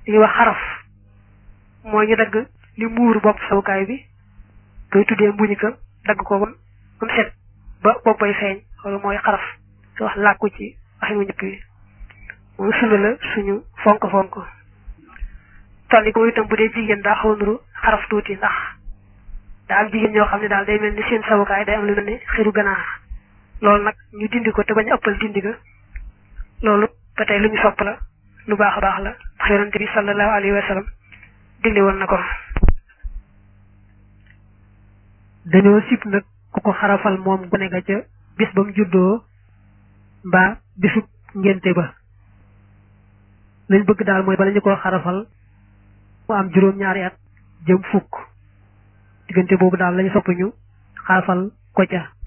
li ñuy wax xaraf mooy ñu dagg li muur bopp sawukaay bi koy tuddee mbuñu ka dagg ko ba mu set ba bopp bay feeñ loolu mooy xaraf su wax làkku ci waxin wu njëkk bi moom sunna la suñu fonk fonk tolli ko itam bu dee jigéen daa xaw nuru xaraf tuuti ndax daa am jigéen ñoo xam ne daal day mel ni seen sawukaay day am lu mel ni xiru ganaar loolu nag ñu dindi ko te bañ a ëppal dindi ga loolu ba tey lu ñu sopp la lu baax a baax la ndax yonente bi sallallahu alayhi wa sallam digle woon na ko dañoo sib nag ku ko xarafal moom gone ga ca bis ba mu juddoo mbaa bisub ngénte ba lañ bëgg daal mooy bala ñu koo xarafal mu am juróom-ñaari at jëm fukk diggante boobu daal lañu sopp ñu xarafal ko ca